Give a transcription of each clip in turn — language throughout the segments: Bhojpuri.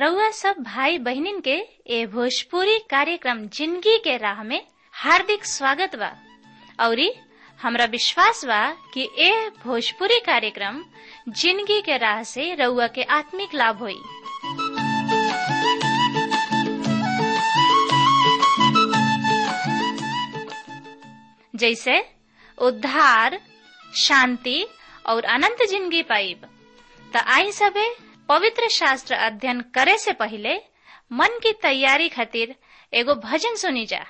रउआ सब भाई बहनिन के ए भोजपुरी कार्यक्रम जिंदगी के राह में हार्दिक स्वागत बा औरी हमरा विश्वास बा कि ए भोजपुरी कार्यक्रम जिंदगी के राह से रउआ के आत्मिक लाभ होई जैसे उद्धार शांति और अनंत जिंदगी पाइब त आई सबे पवित्र शास्त्र अध्ययन करे से पहले मन की तैयारी खातिर एगो भजन सुनी जा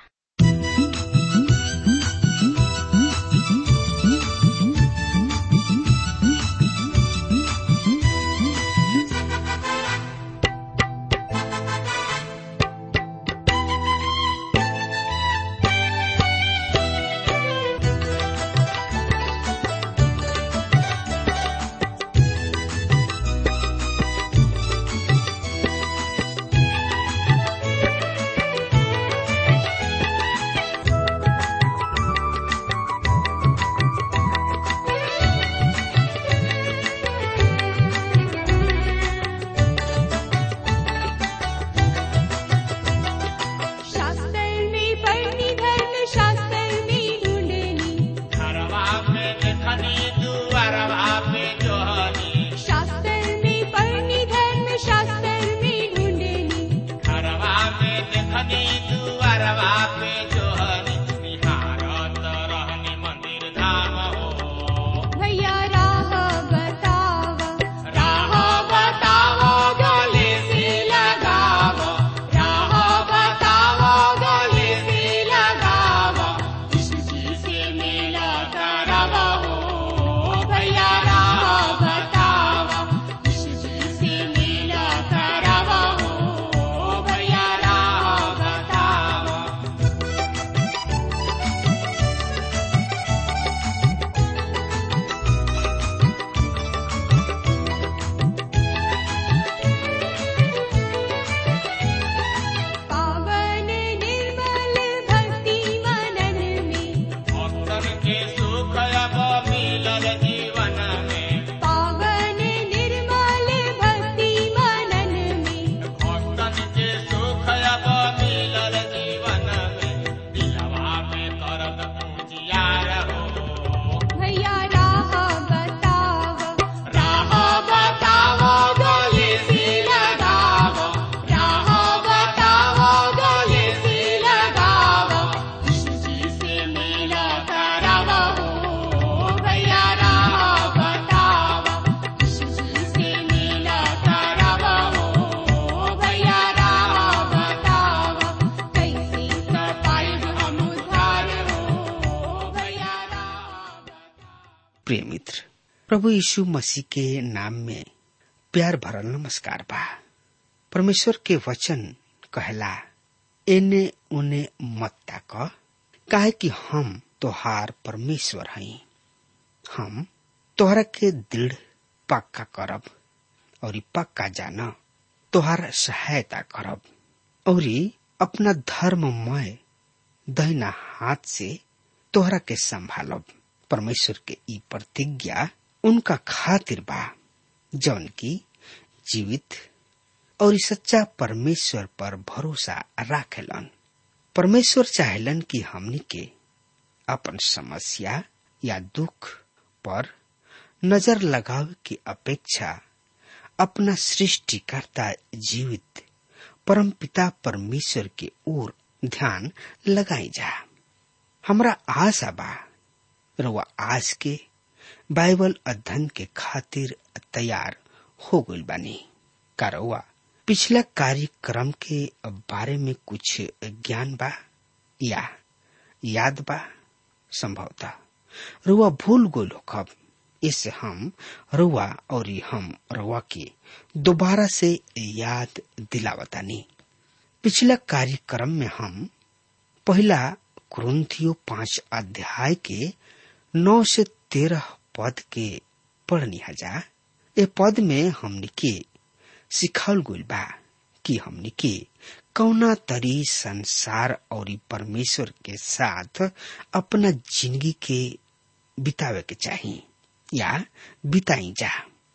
शास्त्रनी पढ़नी धर्म शास्त्रनी ढूंढनी घरवा पे देखनी दुआरवा पे जोहनी शास्त्रनी पढ़नी धर्म शास्त्रनी ढूंढनी घरवा पे देखनी दुआरवा पे जोहनी निहारत रहनी मंदिर धाम हो भैया राह बतावा राह बताओ गले से लगावो राह बताओ गले से लगावो यीशु जी से मेला करावो हो भैया राह बताओ यीशु जी से मेला करावो हो भैया राह बताओ पावन निर्मल भक्ति मनन में भक्तन के सुख अब मिलल जीवन में पावन निर्मल भक्ति मनन में भक्तन के सुख अब मिलल जीवन में दिलवा में करत पूजियार हो भैया राह बतावा राह बताओ गले से लगावो राह बताओ गले से लगावो यीशु जी से मेला करावो हो भैया राह बताओ यीशु जी से मेला करावो हो भैया राह बताओ कैसे पाइब हम उद्धार हो भैया राह प्रिय मित्र प्रभु यीशु मसीह के नाम में प्यार भरल नमस्कार बा परमेश्वर के वचन कहला एने उने मत ताक काहे कि हम तोहार परमेश्वर हई हम तोहरा के दृढ़ पक्का करब और पक्का जान तोहार सहायता करब और अपना धर्ममय दहिना हाथ से तोहरा के संभालब परमेश्वर के ई प्रतिज्ञा उनका खातिर बा जौन की जीवित और सच्चा परमेश्वर पर भरोसा राखेलन परमेश्वर चाहेलन कि हमनी के अपन समस्या या दुख पर नजर लगावे की अपेक्षा अपना सृष्टिकर्ता जीवित परमपिता परमेश्वर के ओर ध्यान लगाई जा हमरा आशा बा रउआ आज के बाइबल अध्ययन के खातिर तैयार हो गइल बानी का रउआ पिछला कार्यक्रम के बारे में कुछ ज्ञान बा या याद बा संभवतः रुआ भूल गोल होखब इससे हम रुआ और हम रुआ के दोबारा से याद दिलावतानी पिछला कार्यक्रम में हम पहला कुरुंथियो पांच अध्याय के नौ से तेरह पद के पढ़नी हजा ए पद में हमने के सिखाल गइल बा कि हमने के कौना तरी संसार और परमेश्वर के साथ अपना जिंदगी के बितावे के चाही या बिताई जा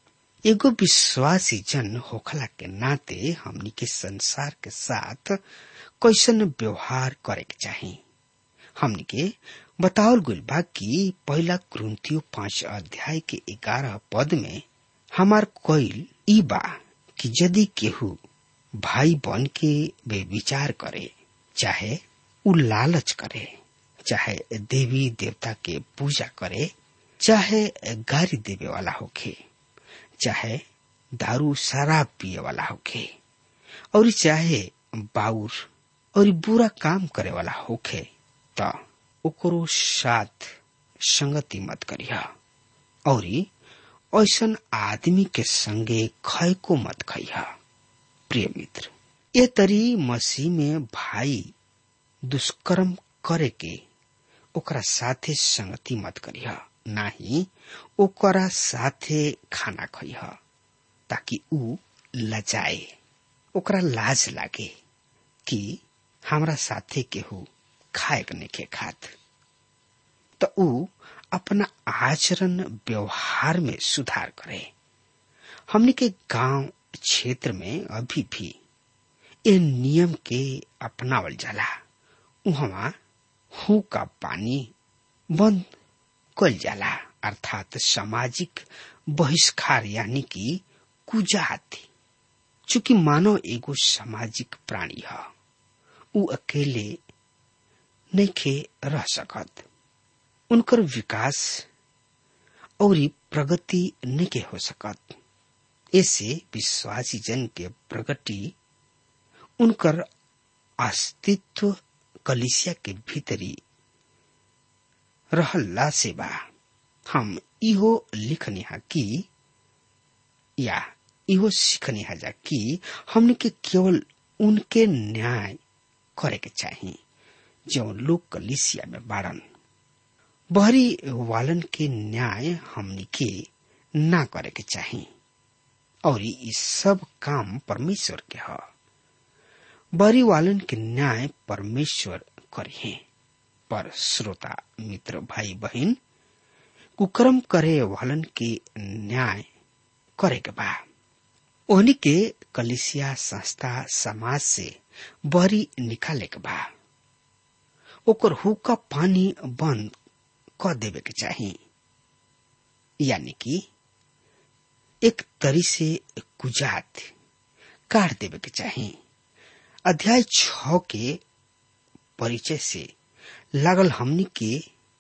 एगो विश्वासी जन होखला के नाते हमनी के संसार के साथ कैसन व्यवहार करे के चाही हमनी के बतावल गइल बा कि पहला क्रंथियो पांच अध्याय के ग्यारह पद में हमार कोइल ई बा कि यदि केहू भाई बन के वे विचार करे चाहे उ लालच करे चाहे देवी देवता के पूजा करे चाहे गारी देवे वाला होखे चाहे दारू शराब पिए वाला होखे और चाहे बाउर और बुरा काम करे वाला होखे त ओकरो साथ संगति मत करिया और ऐसन आदमी के संगे खय को मत खइहा प्रिय मित्र ये तरी मसीह में भाई दुष्कर्म करे के ओकरा साथे संगति मत करिह नाही ओकरा साथे खाना खइह ताकि ऊ लजाए ओकरा लाज लागे कि हमरा साथे केहू खाए के नहीं खात त ऊ अपना आचरण व्यवहार में सुधार करे हमने के गांव क्षेत्र में अभी भी ए नियम के अपनावल जाला उहवा हु का पानी बंद कल जाला अर्थात सामाजिक बहिष्कार यानी कि कुजात चूंकि मानव एगो सामाजिक प्राणी है ऊ अकेले नइखे रह सकत उनकर विकास और प्रगति नइखे हो सकत ऐसे विश्वासी जन के प्रगति उनकर अस्तित्व कलिसिया के भीतरी रहला से बा हम इहो लिखनी हा कि या इहो सीखनी हा जा कि हमने के केवल उनके न्याय करे के चाहिए जो लोग कलिसिया में बाड़न बहरी वालन के न्याय हमने के ना करे के चाहिए और ये सब काम परमेश्वर के ह बरी वालन के न्याय परमेश्वर करिए पर श्रोता मित्र भाई बहन कुकर्म करे वालन के न्याय करे के बा ओहनी के कलिसिया संस्था समाज से बरी निकाले के बा ओकर हुक्का पानी बंद क देवे के चाही यानी कि एक तरी से कुजात काट देवे के चाही अध्याय छ के परिचय से लागल हमनी के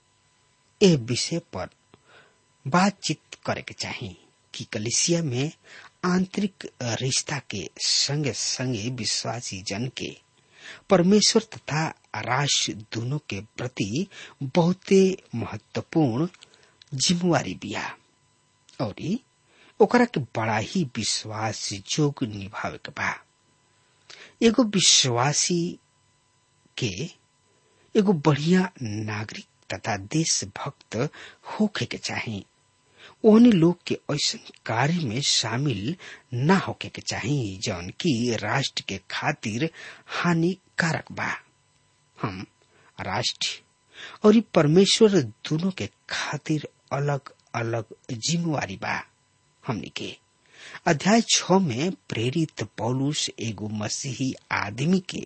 ए विषय पर बातचीत करे के चाही कि कलिसिया में आंतरिक रिश्ता के संगे संगे विश्वासी जन के परमेश्वर तथा राष्ट्र दोनों के प्रति बहुते महत्वपूर्ण जिम्मेवारी बिया और ओकरा के बड़ा ही विश्वास जोग निभावे के बा एगो विश्वासी के एगो बढ़िया नागरिक तथा देशभक्त होखे के चाही ओहनी लोग के ऐसा कार्य में शामिल ना होके के चाही जौन की राष्ट्र के खातिर हानिकारक बा हम राष्ट्र और परमेश्वर दोनों के खातिर अलग अलग जिम्मेवारी बा हमनी के अध्याय छ में प्रेरित पौलुस एगो मसीही आदमी के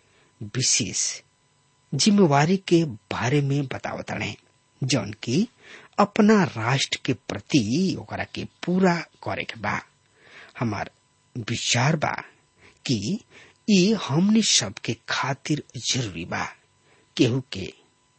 विशेष जिम्मेवारी के बारे में बतावत रहे जौन की अपना राष्ट्र के प्रति ओकरा के पूरा करे के बा हमार विचार बा कि ये हमनी सबके खातिर जरूरी बा केहू के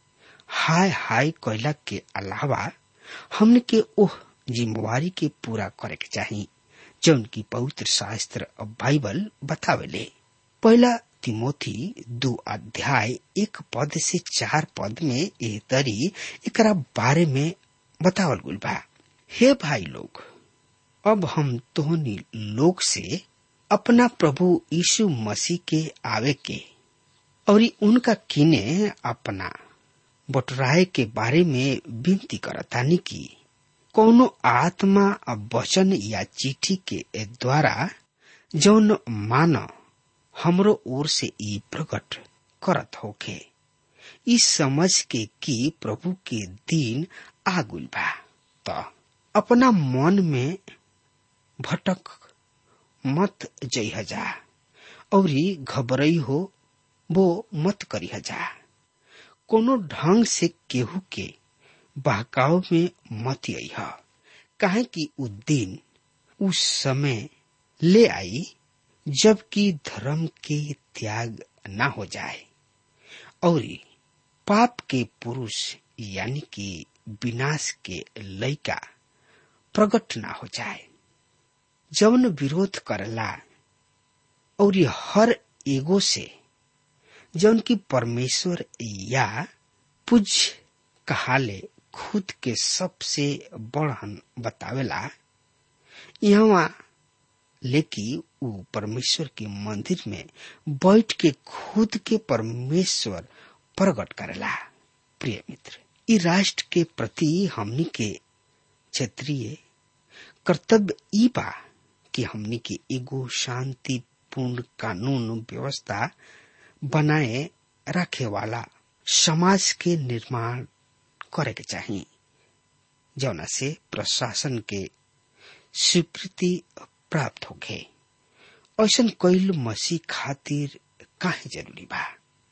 हाय हाय कैला के अलावा हमने के ओह जिम्मेवारी के पूरा करे के चाही जौन की पवित्र शास्त्र बाइबल बतावेले पहला तिमोथी दो अध्याय एक पद से चार पद में ए तरी एकरा बारे में बतावल गुल बा हे भाई लोग अब हम तोहनी लोग से अपना प्रभु यीशु मसीह के आवे के और उनका किने अपना बटराए के बारे में विनती करतानी की कौनो आत्मा वचन या चिट्ठी के द्वारा जौन मान हमरो ओर से ई प्रकट करत होखे इस समझ के कि प्रभु के दिन आगुल बा त अपना मन में भटक मत जइह जा औरी घबरई हो वो मत करिह जा कोनो ढंग से केहू के बहकाव में मत अइह काहे कि उ दिन उस समय ले आई जबकि धर्म के त्याग ना हो जाए और पाप के पुरुष यानी कि विनाश के लयका प्रकट ना हो जाए जवन विरोध करला और हर एगो से जौन की परमेश्वर या पूज कहाले खुद के सबसे बड़हन बतावेला यहाँ लेकि उ परमेश्वर के मंदिर में बैठ के खुद के परमेश्वर प्रकट करेला प्रिय मित्र इ राष्ट्र के प्रति हमनी के क्षेत्रीय कर्तव्य ई बा कि हमनी के एगो शांतिपूर्ण कानून व्यवस्था बनाए रखे वाला समाज के निर्माण करे के चाहिए जौना से प्रशासन के स्वीकृति प्राप्त होखे ऐसा कैल मसीह खातिर काहे जरूरी बा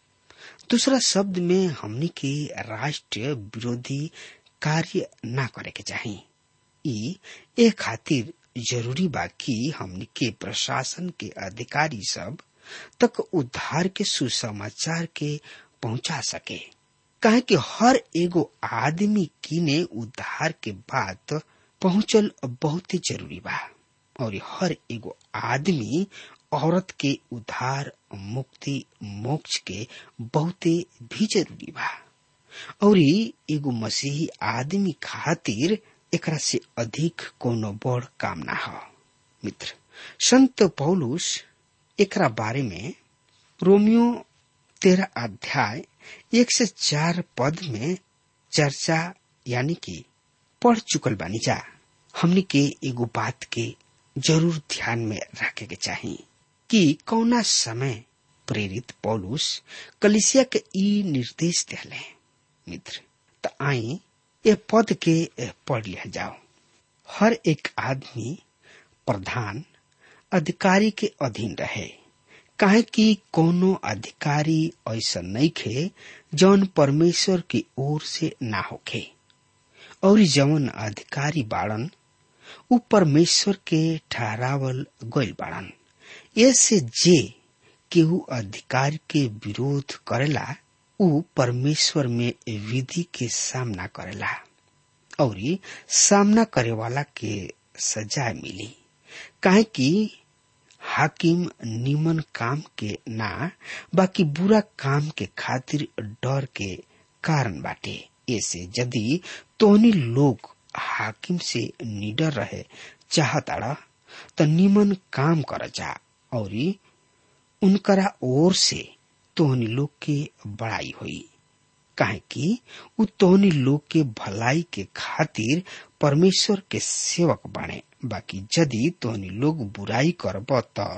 दूसरा शब्द में हमनी के राष्ट्र विरोधी कार्य ना करे के चाहिए ई ए खातिर जरूरी बा कि हमनी के प्रशासन के अधिकारी सब तक उद्धार के सुसमाचार के पहुंचा सके काहे कि हर एगो आदमी किने उद्धार के बात पहुंचल बहुत ही जरूरी बा और हर एगो आदमी औरत के उद्धार मुक्ति मोक्ष के बहुते भी जरूरी बा और एगो मसीही आदमी खातिर एकरा से अधिक कोनो बड़ काम ना हो मित्र संत पौलुस एकरा बारे में रोमियो तेरह अध्याय एक से चार पद में चर्चा यानी कि पढ़ चुकल बानी जा हमनी के एगो बात के जरूर ध्यान में रखे के चाहिए कि कौना समय प्रेरित पौलुस कलिसिया के ई निर्देश दिले मित्र त आई ये पद के पढ़ लिया जाओ हर एक आदमी प्रधान अधिकारी के अधीन रहे काहे कि कोनो अधिकारी ऐसा नहीं खे जौन परमेश्वर की ओर से ना होखे और जौन अधिकारी बाड़न उ परमेश्वर के ठहरावल गइल बाड़न ऐसे जे केहू अधिकार के विरोध करेला उ परमेश्वर में विधि के सामना करेला और सामना करे वाला के सजा मिली काहे कि हाकिम निमन काम के ना बाकी बुरा काम के खातिर डर के कारण बाटे ऐसे यदि तोहनी लोग हाकिम से निडर रहे चाहताड़ा त निमन काम कर जा और उनकरा ओर से तोहनी लोग के बड़ाई होई काहे कि उ तोहनी लोग के भलाई के खातिर परमेश्वर के सेवक बने बाकी यदि तोहनी लोग बुराई करब त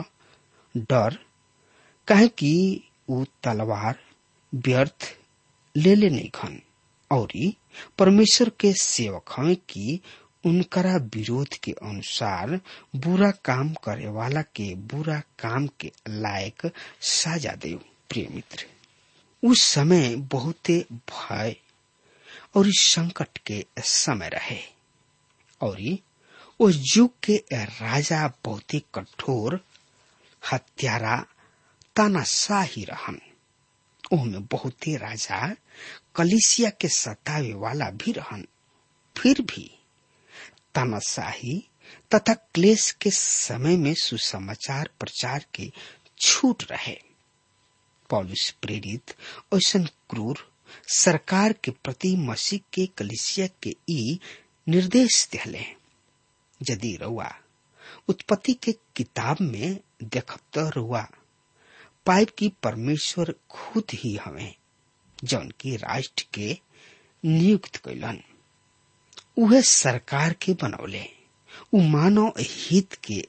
डर काहे कि उ तलवार व्यर्थ ले ले नहीं खन और परमेश्वर के सेवक हैं कि उनकरा विरोध के अनुसार बुरा काम करे वाला के बुरा काम के लायक साजा दे प्रिय मित्र उस समय बहुते भय और इस संकट के समय रहे और उस युग के राजा बहुत ही कठोर हत्यारा तानाशाही रहन ओहमे बहुते राजा कलिसिया के सतावे वाला भी रहन फिर भी तानाशाही तथा क्लेश के समय में सुसमाचार प्रचार के छूट रहे पॉलिस प्रेरित ऐसा क्रूर सरकार के प्रति मसीह के कलिसिया के ई निर्देश दिले यदि रउआ उत्पत्ति के किताब में देखत रुआ पाइप की परमेश्वर खुद ही हमें जौन की राष्ट्र के नियुक्त कैलन उहे सरकार के बनौले उ मानव हित के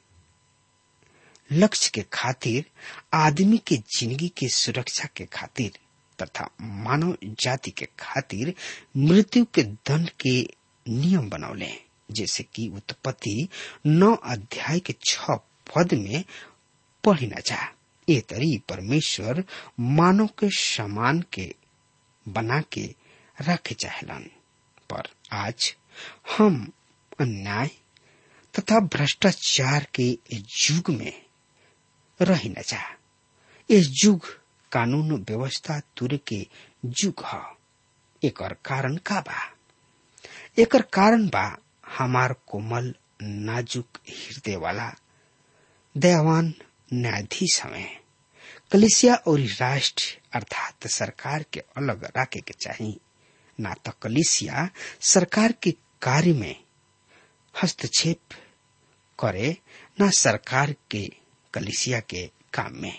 लक्ष्य के खातिर आदमी के जिंदगी के सुरक्षा के खातिर तथा मानव जाति के खातिर मृत्यु के दंड के नियम बनौले जैसे कि उत्पत्ति नौ अध्याय के छ पद में पढ़ी न जा ए तरी परमेश्वर मानव के समान के बना के रखे चाहलन पर आज हम अन्याय तथा भ्रष्टाचार के युग में रही न जा इस युग कानून व्यवस्था तुर के युग ह एकर कारण का बा एकर कारण बा हमार कोमल नाजुक हृदय वाला दयावान न्यायाधीश हमें कलिसिया और राष्ट्र अर्थात सरकार के अलग रखे के चाहिए ना तो कलिसिया सरकार के कार्य में हस्तक्षेप करे ना सरकार के कलिसिया के काम में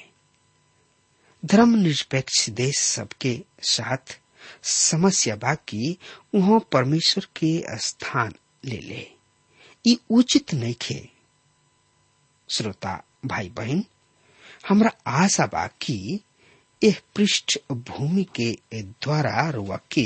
धर्मनिरपेक्ष देश सबके साथ समस्या बा कि वहाँ परमेश्वर के स्थान ले ले ई उचित नहीं खे श्रोता भाई बहन हमरा आशा बा कि यह पृष्ठ भूमि के द्वारा रुआ के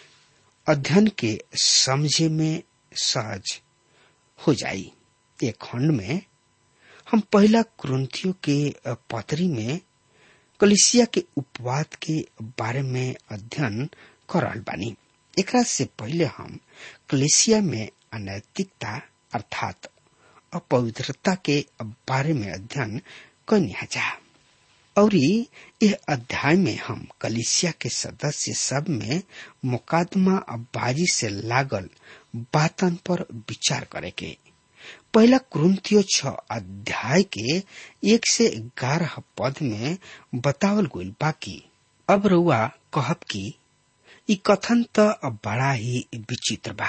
अध्ययन के समझे में सहज हो जाई एक खंड में हम पहला क्रंथियों के पतरी में कलिसिया के उपवाद के बारे में अध्ययन कर रहल बानी एकरा से पहले हम कलिसिया में अनैतिकता अर्थात अपवित्रता के बारे में अध्ययन करनी जा और यह अध्याय में हम कलिसिया के सदस्य सब में मुकादमा बाजी से लागल बातन पर विचार करे के पहला क्रंथियो छ अध्याय के एक से ग्यारह पद में बतावल गईल बाकी अब रुआ कहब कि ई कथन त बड़ा ही विचित्र बा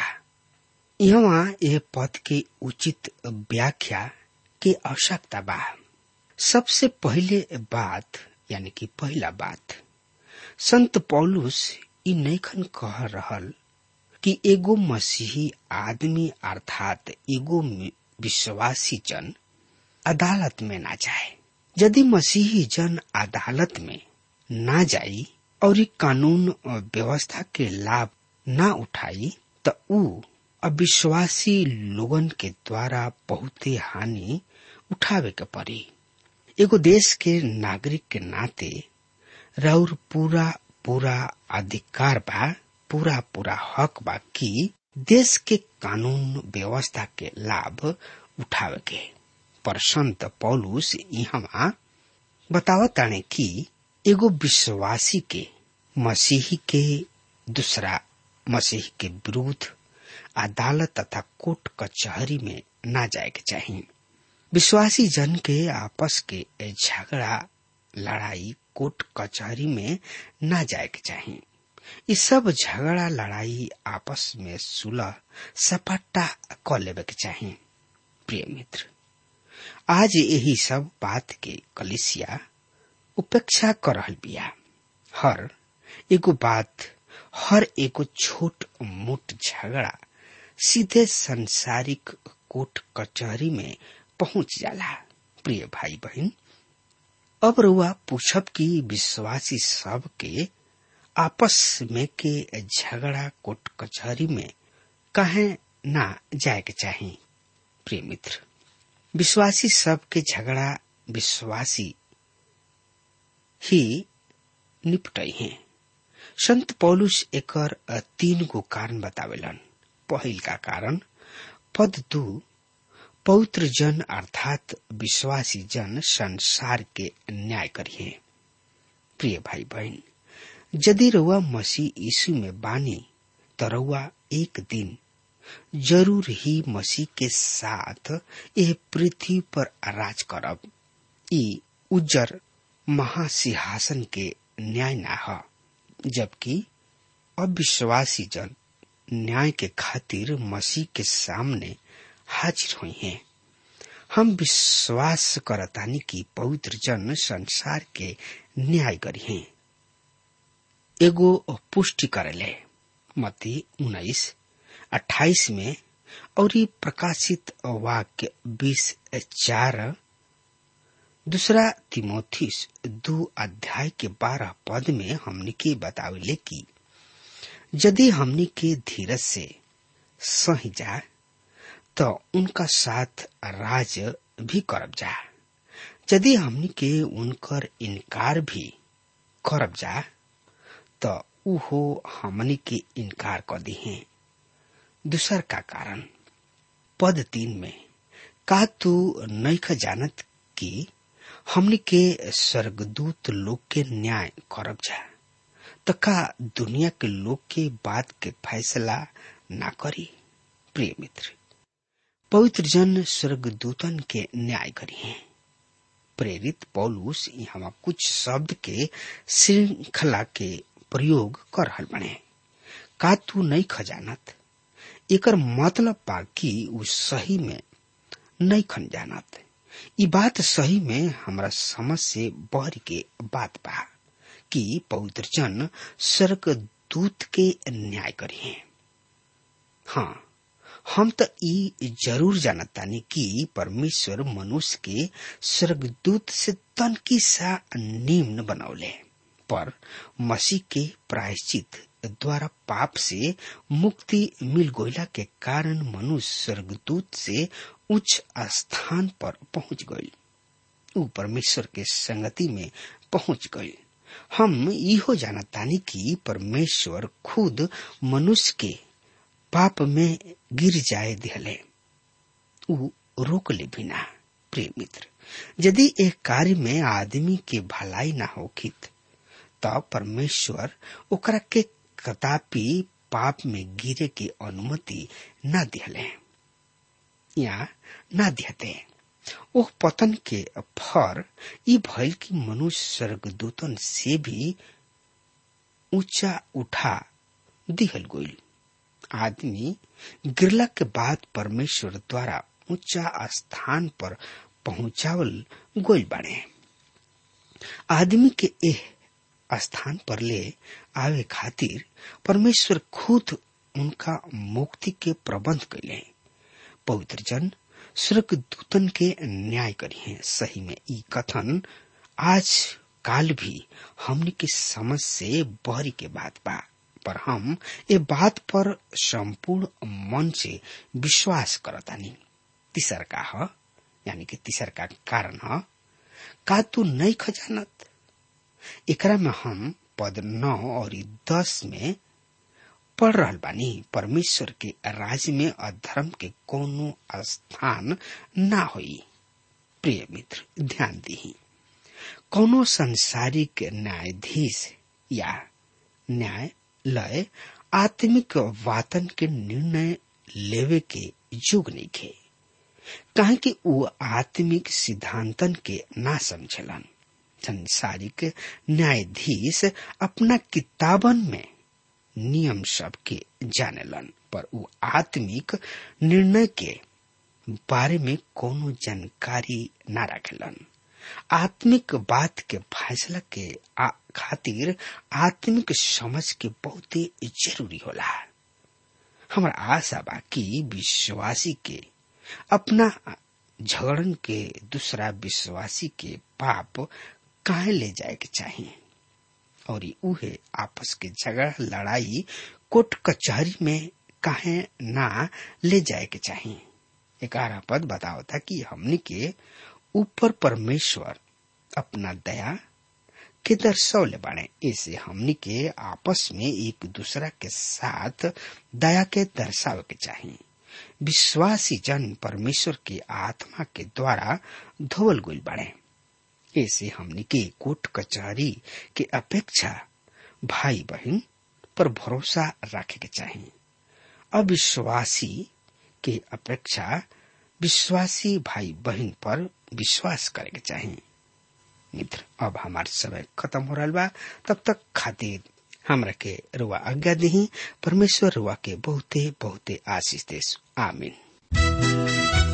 यहाँ यह पद के उचित व्याख्या के आवश्यकता बा सबसे पहले बात यानी कि पहला बात संत पौलुस ई नैखन कह रहल कि एगो मसीही आदमी अर्थात एगो विश्वासी जन अदालत में ना जाए यदि मसीही जन अदालत में ना जाई और कानून व्यवस्था के लाभ ना उठाई तो ऊ अविश्वासी लोगन के द्वारा बहुते हानि उठावे के पड़ी एगो देश के नागरिक के नाते राउर पूरा पूरा अधिकार बा पूरा पूरा हक बा कि देश के कानून व्यवस्था के लाभ उठावे के पर संत पौलुस यहाँ बतावताने कि एगो विश्वासी के मसीही के दूसरा मसीही के विरुद्ध अदालत तथा कोर्ट कचहरी में ना जाए के चाहिए विश्वासी जन के आपस के झगड़ा लड़ाई कोर्ट कचहरी में ना जाए के चाहिए ये सब झगड़ा लड़ाई आपस में सुलह सपाटा क लेवे के चाहिए प्रिय मित्र आज यही सब बात के कलिसिया उपेक्षा कर रहल बिया हर एगो बात हर एगो छोट मोट झगड़ा सीधे संसारिक कोर्ट कचहरी में पहुंच जाला प्रिय भाई बहन अब रुआ पूछब कि विश्वासी सब के आपस में के झगड़ा कोर्ट कचहरी में कहे ना जाए के चाहिए प्रिय मित्र विश्वासी सब के झगड़ा विश्वासी ही निपटई हैं संत पौलुस एकर तीन गो कारण बतावेलन पहिल का कारण पद दू पवित्र जन अर्थात विश्वासी जन संसार के न्याय करिए प्रिय भाई बहन यदि रउआ मसीह यीशु में बानी तो रउआ एक दिन जरूर ही मसीह के साथ यह पृथ्वी पर राज करब ई उज्जर महासिंहासन के न्याय ना ह जबकि अविश्वासी जन न्याय के खातिर मसीह के सामने हाजिर हुई हैं हम विश्वास करतानी कि पवित्र जन संसार के न्याय करी हैं एगो पुष्टि करले मती उन्नीस अट्ठाईस में और प्रकाशित वाक्य बीस चार दूसरा तिमोथीस दो अध्याय के बारह पद में हमने के बतावले कि यदि हमने के धीरज से सही जाए तो उनका साथ राज भी करब जा यदि हमनी के उनकर इनकार भी करब जा तो उहो हमनी के इनकार कर दी हैं दूसर का कारण पद तीन में का तू नैख जानत कि हमनी के स्वर्गदूत लोग के न्याय करब जा तो का दुनिया के लोग के बात के फैसला ना करी प्रिय मित्र पवित्र जन स्वर्गदूतन के न्याय करी हैं प्रेरित पौलुस यहाँ कुछ शब्द के श्रृंखला के प्रयोग कर रहल बने का तू नहीं खजानत एकर मतलब बा कि उ सही में नहीं खन जानत ई बात सही में हमरा समझ से बहर के बात बा कि पवित्र जन स्वर्ग दूत के न्याय करी हैं हाँ हम तो ई जरूर जानतानी कि परमेश्वर मनुष्य के स्वर्गदूत से तनकी सा निम्न बनौले पर मसीह के प्रायश्चित द्वारा पाप से मुक्ति मिल गोयला के कारण मनुष्य स्वर्गदूत से उच्च स्थान पर पहुंच गई ऊ परमेश्वर के संगति में पहुंच गई हम इहो जानतानी कि परमेश्वर खुद मनुष्य के पाप में गिर जाए दिहले ऊ रोक ले बिना प्रिय मित्र यदि एक कार्य में आदमी के भलाई ना होखित तो परमेश्वर ओकरा के कदापि पाप में गिरे की अनुमति न दिहले या न दिहते ओह पतन के फर ई भइल कि मनुष्य स्वर्गदूतन से भी ऊंचा उठा दिहल गईल आदमी गिरला के बाद परमेश्वर द्वारा ऊंचा स्थान पर पहुंचावल गोल बने आदमी के एह स्थान पर ले आवे खातिर परमेश्वर खुद उनका मुक्ति के प्रबंध कैले पवित्र जन स्वर्ग दूतन के न्याय करी है सही में ई कथन आज काल भी हमने के समझ से बहरी के बात बा पर हम ये बात पर संपूर्ण मन से विश्वास करतानी तीसर का ह यानी कि तीसर का कारण ह का तू नहीं खजानत एकरा में हम पद नौ और दस में पढ़ रहल बानी परमेश्वर के राज्य में अधर्म के कोनो स्थान ना होई प्रिय मित्र ध्यान दी कोनो संसारिक न्यायाधीश या न्याय लय आत्मिक वातन के निर्णय लेवे के युग नहीं खे काहे कि वो आत्मिक सिद्धांतन के ना समझलन संसारिक न्यायाधीश अपना किताबन में नियम सब के जानेलन पर वो आत्मिक निर्णय के बारे में कोनो जानकारी ना रखेलन आत्मिक बात के फैसला के आ, खातिर आत्मिक समझ के बहुते जरूरी होला हमारा आशा बा कि विश्वासी के अपना झगड़न के दूसरा विश्वासी के पाप काहे ले जाए के चाहिए और उहे आपस के झगड़ा लड़ाई कोर्ट कचहरी में काहे ना ले जाए के चाहिए ग्यारह पद बताओ था कि हमने के ऊपर परमेश्वर अपना दया के दर्शौले बाणे ऐसे हमनी के आपस में एक दूसरा के साथ दया के दर्शावे के चाहिए विश्वासी जन परमेश्वर के आत्मा के द्वारा धोवल गुल बाणे ऐसे हमनी के कोर्ट कचहरी के अपेक्षा भाई बहन पर भरोसा रखे के चाहिए अविश्वासी के अपेक्षा विश्वासी भाई बहन पर विश्वास करे के चाहिए मित्र अब हमार समय खत्म हो रहा बा तब तक खातिर हमरा के रुआ आज्ञा दही परमेश्वर रुआ के बहुते बहुते आशीष देश आमीन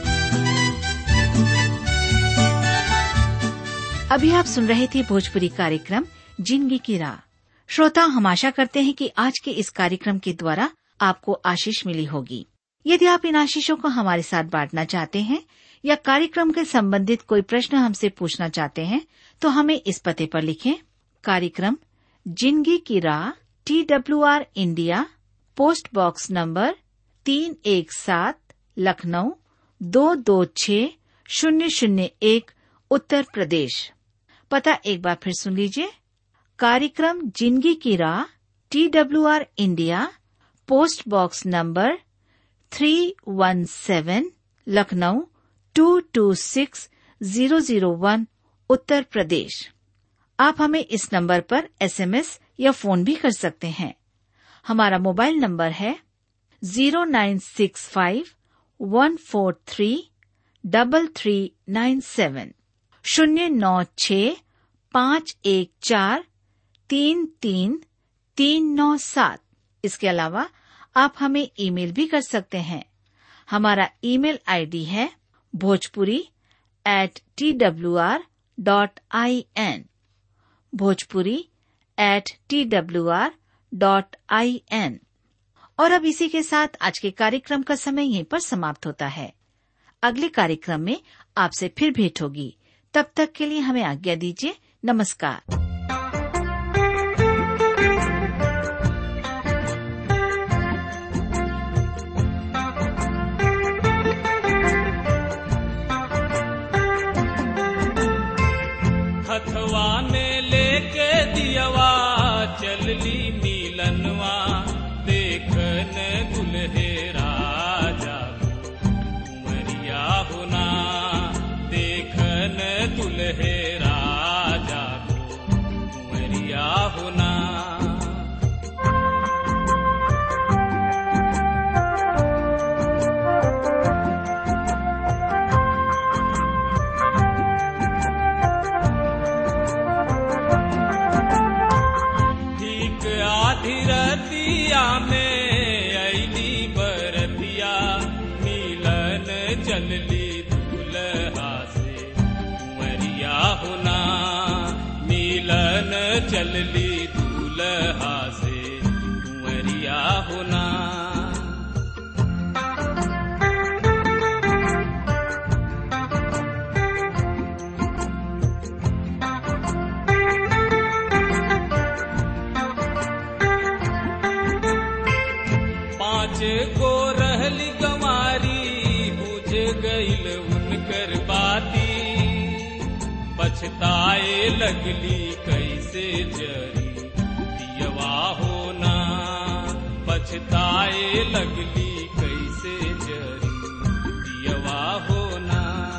अभी आप सुन रहे थे भोजपुरी कार्यक्रम जिंदगी की राह श्रोता हम आशा करते हैं कि आज के इस कार्यक्रम के द्वारा आपको आशीष मिली होगी यदि आप इन आशीषों को हमारे साथ बांटना चाहते हैं या कार्यक्रम के संबंधित कोई प्रश्न हमसे पूछना चाहते हैं तो हमें इस पते पर लिखें कार्यक्रम जिंदगी की राह T W R India post box number तीन एक सात लखनऊ दो दो छ शून्य शून्य एक उत्तर प्रदेश पता एक बार फिर सुन लीजिए कार्यक्रम जिंदगी की राह T W R India post box number three one seven Lucknow two two six zero zero one Uttar Pradesh आप हमें इस नंबर पर एसएमएस या फोन भी कर सकते हैं हमारा मोबाइल नंबर है zero nine six five one four three double three nine seven शून्य नौ छ पाँच एक चार तीन तीन तीन नौ सात इसके अलावा आप हमें ईमेल भी कर सकते हैं हमारा ईमेल आईडी है Bhojpuri at T W R dot I N Bhojpuri at T W R dot I N और अब इसी के साथ आज के कार्यक्रम का समय यहीं पर समाप्त होता है अगले कार्यक्रम में आपसे फिर भेंट होगी तब तक के लिए हमें आज्ञा दीजिए नमस्कार हथवा में लेके दियवा चलली नीलनवा देखन दुल्हेरा जागो उमरिया होना देखन दुल्हेरा जागो उमरिया होना ठीक आधी रतिया में ऐली बरतिया मिलन चलली दूल्हा से कुंवरिया होना मिलन चलली दूल्हा से कुंवरिया होना पाँच गो रहली गंवारी बुझ गईल उनकर बाती पछताए लगली कैसे जरी दियवा होना पछताए लगली कैसे जरी दियवा होना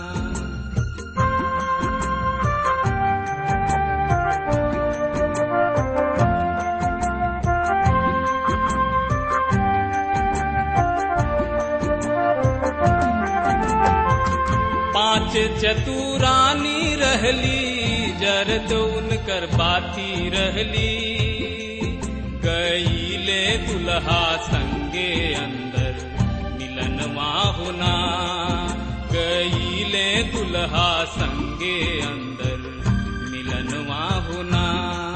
पांच चतुरानी रहली जरद उनकर बाती रहली गईले दुल्हा संगे अंदर मिलनवा होना गईले दुल्हा संगे अंदर मिलनवा होना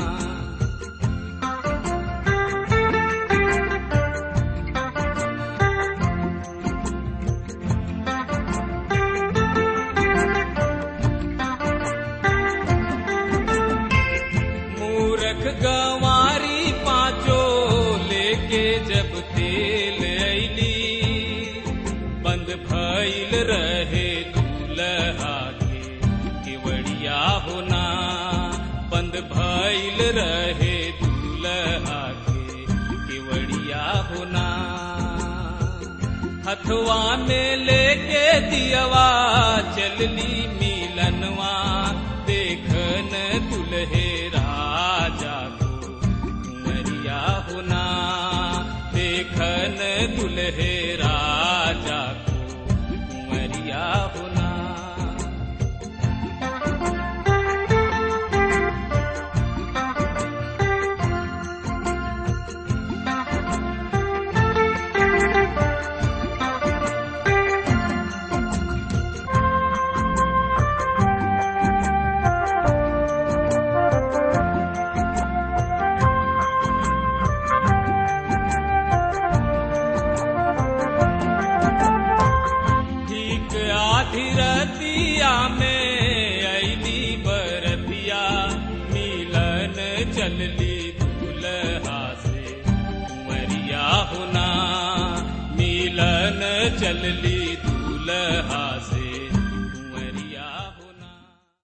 मूरख गंवारी पांचो लेके जब तेल ऐली बंद भइल रहे दूल्हा के केवड़िया होना बंद भइल रहे दूल्हा के केवड़िया होना हथवा में लेके दियवा चलली मिलनवा देखन दुल्हेरा जागो कुंवरिया होना देखन दुल्हेरा जागो कुंवरिया होना दुल्हन चलली दूल्हा से